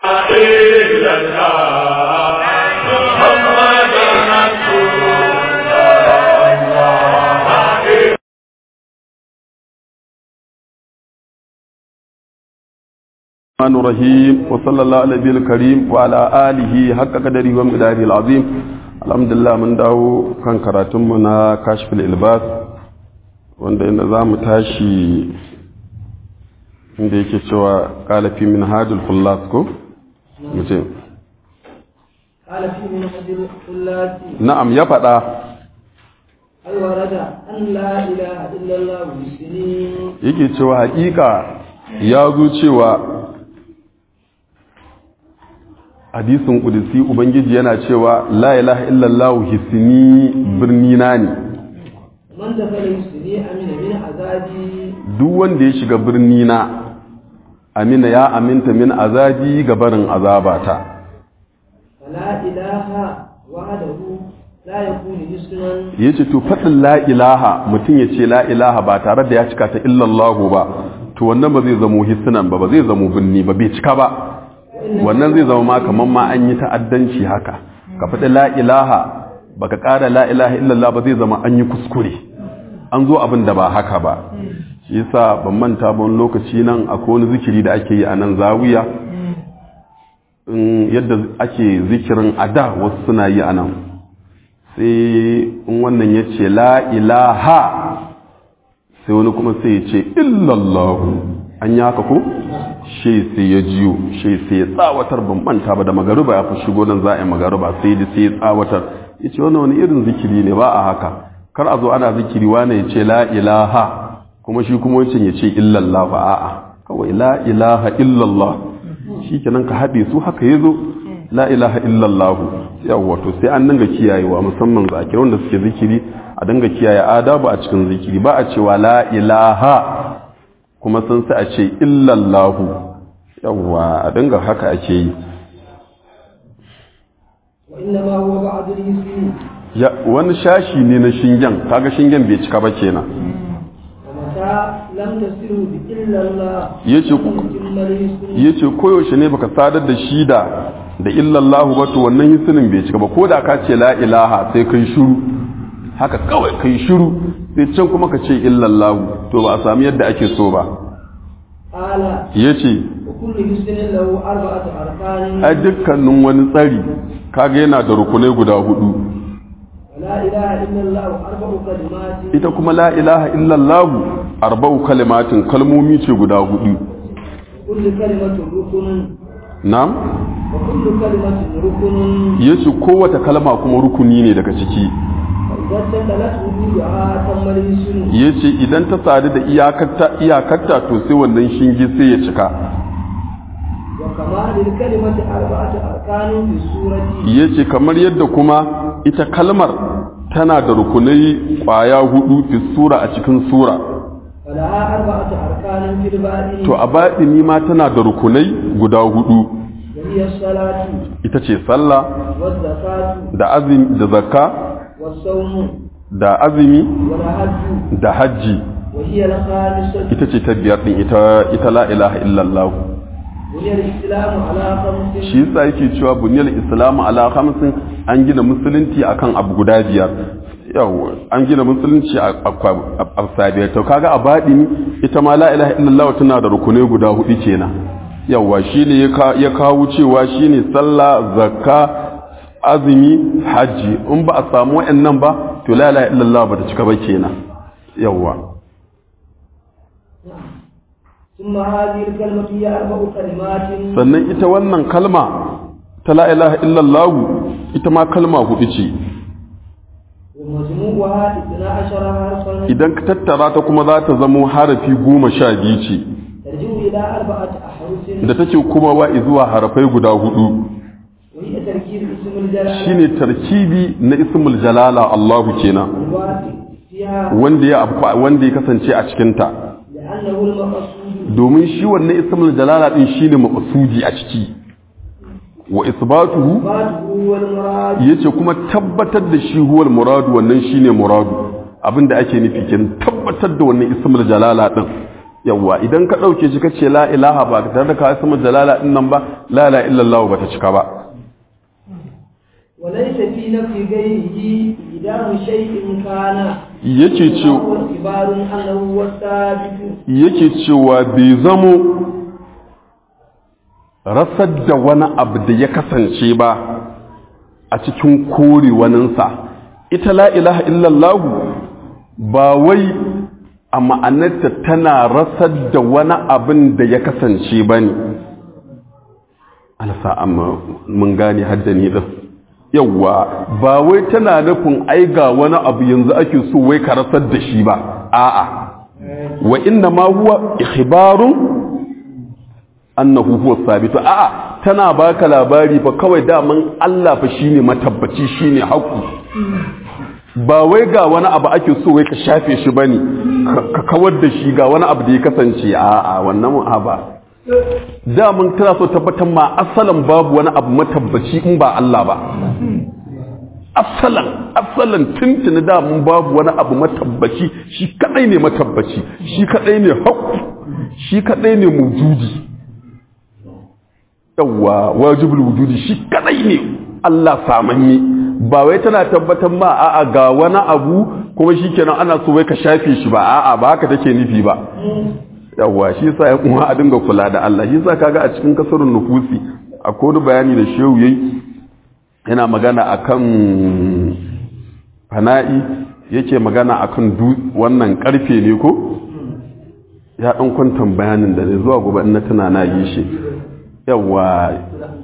إلا الله محمد رسول الله الرحمن الرحيم وصلى الله على النبي الكريم وعلى آله حق قدره ومقداره العظيم الحمد لله من dawo kan karatunmu na kashfil ilbas wanda inda za mu tashi inda yake cewa kalafi min hadul khullas ko mu ce قال في من حجر الثلاثي na'am ya faɗa هل ورد أن لا إله إلا الله بالسنين yake cewa hakika ya zo cewa hadisin kudisi ubangiji yana cewa la ilaha illallah hisni birnina ne من دخل يسني أمن من عذابي duk wanda ya shiga birnina amina ya aminta min azabi ga barin azabata فلا إله وحده لا يكون مسلما yace to faɗin la ilaha mutum ya ce la ilaha ba tare da ya cika ta illallahu ba to wannan ba zai zamo hisnan ba ba zai zamo birni ba bai cika ba wannan zai zama ma kamar ma an yi ta'addanci haka ka faɗi la ilaha baka ƙara la ilaha illallah ba zai zama an yi kuskure an zo abin da ba haka ba shi yasa ban manta ba wani lokaci nan akwai wani zikiri da ake yi a nan zawiya in yadda ake zikirin a da wasu suna yi a nan sai in wannan ya ce la ilaha sai wani kuma sai ya ce illallahu an yi haka ko shi sai ya jiyo shi sai ya tsawatar ban manta ba da magaruba ya fi shigo nan za a yi magaruba sai da sai ya tsawatar ya ce wannan wani irin zikiri ne ba a haka kar a zo ana zikiri wane ya ce la ilaha kuma shi kuma wancan ya ce illallah ba a'a kawai la ilaha illallah shi kenan ka haɗe su haka ya zo la ilaha illallah yawwa to sai an dinga kiyayewa musamman zakir wanda suke zikiri a dinga kiyaye adabu a cikin zikiri ba a cewa la ilaha kuma sun sai a ce illallah yawwa a dinga haka ake yi وإنما هو بعض الاسم ya wani shashi ne na shingen kaga shingen bai cika ba kenan ومتى لم تصله بإلا الله yace يتم الاسم yace koyaushe ne baka sadar da shi da da illallahu ba to wannan hisinin bai cika ba ko da ka ce la ilaha sai kai shiru haka kawai kai shiru sai can kuma ka ce illallahu to ba a sami yadda ake so ba قال yace وكل اسم له أربعة أركان ai dukkanin wani tsari kaga yana da rukunai guda hudu ولا إله إلا الله أربع كلمات ita kuma la ilaha illallahu arba'u kalimatin kalmomi ce guda hudu كل كلمة ركن na'am وكل كلمة ركن yace kowace kalma kuma rukuni ne daga ciki فإذا استدلت وجودها تم الاسم ya ce idan ta sadu da iyakarta iyakarta to sai wannan shinge sai ya cika وكما للكلمة أربعة أركان في السورة ya ce kamar yadda kuma ita kalmar tana da rukunai kwaya hudu fi sura a cikin sura ولها أربعة أركان في الباقي to a baɗini ma tana da rukunai guda hudu وهي الصلاة ita ce sallah والزكاة da azumi da zakka والصوم da azumi والحج da hajji وهي الخامسة ita ce ta biyar din ita ita la ilaha illallah وهي الإسلام على خمس shi yasa yake cewa buniyar islamu ala khamsin an gina musulunci akan abu guda biyar yau an gina musulunci a a sabiyar to kaga a baɗini ita ma la ilaha illallah tana da rukunai guda hudu kenan yawa shine ya ka- ya kawo cewa shine sallah zakka azumi hajji in ba a samu wayannan ba to la ilaha illallah ba ta cika ba kenan yawa ثم هذه الكلمة هي أربع كلمات sannan ita wannan kalma ta la ilaha illallah ita ma kalma hudu ce ومجموعها اثنا عشر حرفا idan ka tattara ta kuma za ta zamo harafi goma sha biyu ce ترجع إلى أربعة أحرف da take kuma wa zuwa harafai guda hudu وهي تركيب اسم الجلالة shine tarkibi na ismul jalala Allahu kenan الواقع فيها wanda ya afku- wanda ya kasance a cikin ta لأنه المقصود domin shi wannan ismul jalala din shine maqsudi a ciki wa isbatuhu إثباته هو المراد yace kuma tabbatar da shi huwal muradu wannan shine muradu abinda ake nufi kin tabbatar da wannan ismul jalala din yawwa idan ka ɗauke shi ka ce la ilaha ba tare da ka sama jalala din nan ba la ilaha illallah ba ta cika ba وليس في نفي غيره إدام شيء كان yake ce هو اعتبار أنه هو الثابت yake cewa bai zamo rasar da wani abu da ya kasance ba a cikin kore waninsa ita la ilaha illallahu ba wai a ma'anarta tana rasar da wani abin da ya kasance ba ne alasa amma mun gane haddani din yawwa ba wai tana nufin ai ga wani abu yanzu ake so wai ka rasar da shi ba a'a wa inna ma huwa ikhbarun annahu huwa sabitu a'a tana baka labari fa kawai daman Allah fa shine matabbaci shine haƙu ba wai ga wani abu ake so wai ka shafe shi bane ka kawar da shi ga wani abu da ya kasance a'a wannan ba daman tana so tabbatar ma asalan babu wani abu matabbaci in ba Allah ba asalan asalan tuntuni da mun babu wani abu matabbaci shi kadai ne matabbaci shi kadai ne haƙu shi kadai ne mujudi yawwa wajibul wujudi shi kadai ne Allah samanni ba wai tana tabbatar ma a'a ga wani abu kuma shikenan ana so wai ka shafe shi ba a'a ba haka take nufi ba yawwa shi yasa ya kuma a dinga kula da Allah shi yasa kaga a cikin kasarun nufusi akwai wani bayani da shehu yayi yana magana akan fana'i yake magana akan wannan karfe ne ko ya dan kwantan bayanin da ne zuwa gobe in na tana na yi shi yawa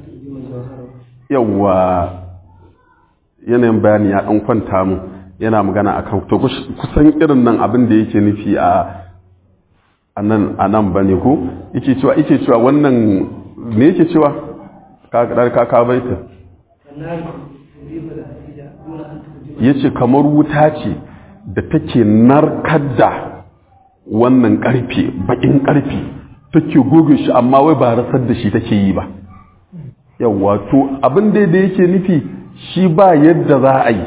yawa yanayin bayani ya dan kwanta mu yana magana akan to kusan irin nan abin da yake nufi a anan anan bane ko yake cewa yake cewa wannan me yake cewa ka ka ka baita ya ce kamar wuta ce da take narkar da wannan ƙarfe baƙin ƙarfe take goge shi amma wai ba rasar da shi take yi ba yawwa to abin da da yake nufi shi ba yadda za a yi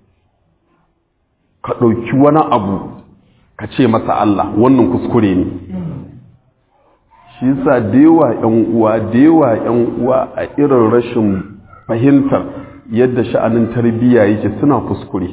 ka ɗauki wani abu ka ce masa Allah wannan kuskure ne shi sa da yawa 'yan uwa da yawa 'yan uwa a irin rashin fahimtar yadda sha'anin tarbiyya yake suna kuskure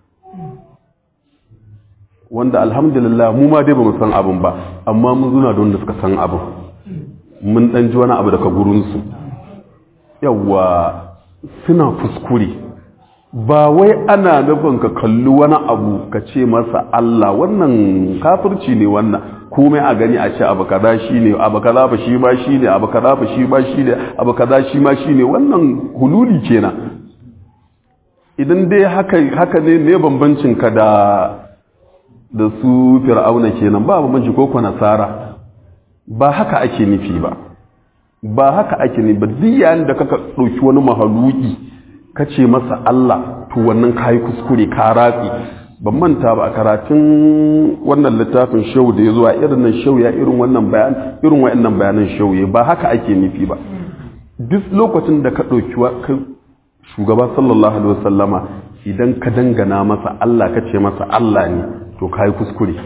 wanda alhamdulillah mu ma dai ba mu san abin ba amma mun zuna da wanda suka san abin mun dan ji wani abu daga gurinsu yawa suna kuskure ba wai ana nufin ka kalli wani abu ka ce masa Allah wannan kafirci ne wannan komai a gani a ce abu kaza shine abu kaza ba shi ma shine abu kaza ba shi ma shine abu kaza shi ma shine wannan hululi kenan idan dai haka haka ne me bambancin ka da da su fir'auna kenan ba bambanci ko ko nasara ba haka ake nufi ba ba haka ake nufi ba duk yayin da kaka dauki wani mahaluki ka ce masa Allah to wannan kayi kuskure ka ratsi ban manta ba a karatun wannan littafin shau da ya zuwa irin nan shau ya irin wannan bayan irin wayannan bayanan shau ba haka ake nufi ba duk lokacin da ka ɗauki shugaba sallallahu alaihi wasallama idan ka dangana masa Allah ka ce masa Allah ne to kayi kuskure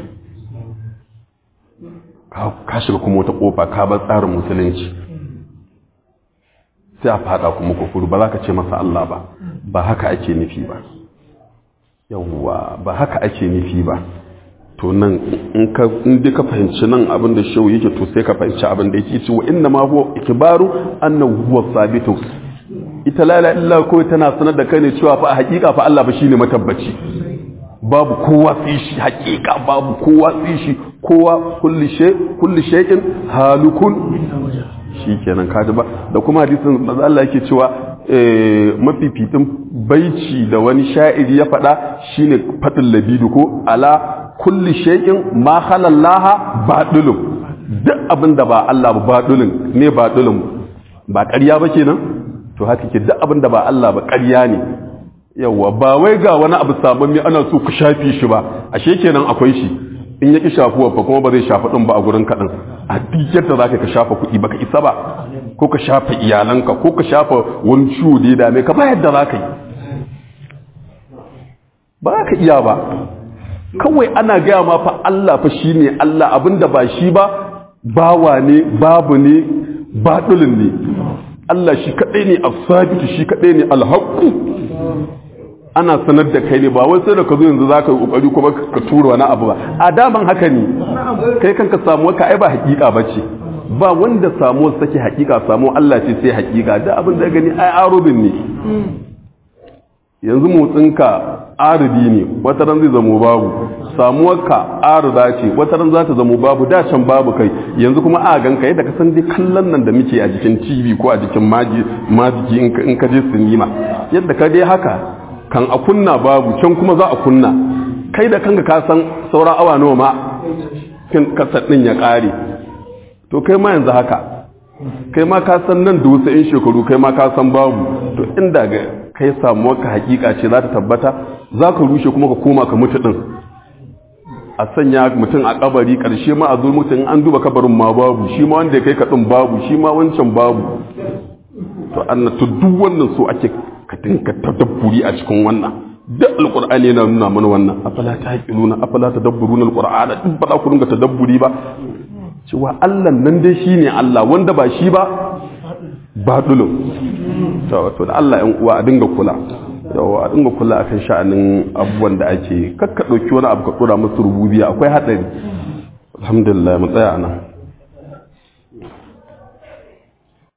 ka shiga kuma wata kofa ka bar tsarin musulunci sai a fada kuma kufuru ba za ka ce masa Allah ba ba haka ake nufi ba yawwa ba haka ake nufi ba to nan in ka in dai ka fahimci nan abin da shehu yake to sai ka fahimci abin da yake cewa inna ma huwa ikbaru annahu huwa sabitu ita la ilaha illa ko tana sanar da kai ne cewa fa a hakika fa Allah ba shine matabbaci babu kowa sai shi hakika babu kowa sai shi kowa kulli shay kulli shay'in halukun shikenan kaji ba da kuma hadisin manzo Allah yake cewa mafifitin baici da wani sha'iri ya faɗa shine fatin labidu ko ala kulli shay'in ma halallaha badulun duk abin da ba Allah ba badulun ne badulun ba ƙarya ba kenan to haka ke duk abin da ba Allah ba ƙarya ne yawa ba wai ga wani abu sabon mai ana so ku shafi shi ba ashe kenan akwai shi in ya ki shafuwa fa kuma ba zai shafa din ba a gurin kaɗan a duk yadda za ka shafa kuɗi baka isa ba ko ka shafa iyalanka ko ka shafa wani ciwo da ya dame ka ba yadda za ka yi ba za ka iya ba kawai ana gaya ma fa Allah fa shine Allah abinda ba shi ba bawa ne babu ne baɗulin ne Allah shi kaɗai ne as-sabitu shi kaɗai ne al-haqqu ana sanar da kai ne ba wai sai da ka zo yanzu za ka yi ƙoƙari kuma ka tura wani abu ba a daman haka ne kai kanka samuwa ka ai ba hakika ba ce ba wanda samuwar sake hakika samu Allah ce sai hakika da abin da gani ai arubin ne yanzu motsinka aridi ne wata ran zai zamo babu samuwarka arida ce wata ran za ta zamo babu da can babu kai yanzu kuma a ganka yadda ka san dai kallon nan da muke a jikin tv ko a jikin majiki in ka je sinima yadda ka dai haka kan a kunna babu can kuma za a kunna kai da kanka ka san sauran awa nawa ma kin kasar din ya kare to kai ma yanzu haka kai ma ka san nan da wasu in shekaru kai ma ka san babu to inda ga kai samu ka hakika ce za ta tabbata za ka rushe kuma ka koma ka mutu din a sanya mutum a kabari karshe ma a zo mutum an duba kabarin ma babu shi ma wanda ya kai ka din babu shi ma wancan babu to annatu duk wannan so ake ka dinka tadabburi a cikin wannan duk alqur'ani yana nuna mana wannan afala taqiluna afala tadabburuna alqur'ana duk ba za ku dinga tadabburi ba cewa Allah nan dai shine Allah wanda ba shi ba badulun to to da Allah ɗan uwa a dinga kula yawa a dinga kula akan sha'anin abubuwan da ake kakka dauki wani abu ka dora musu rububiya akwai hadari alhamdulillah mu tsaya nan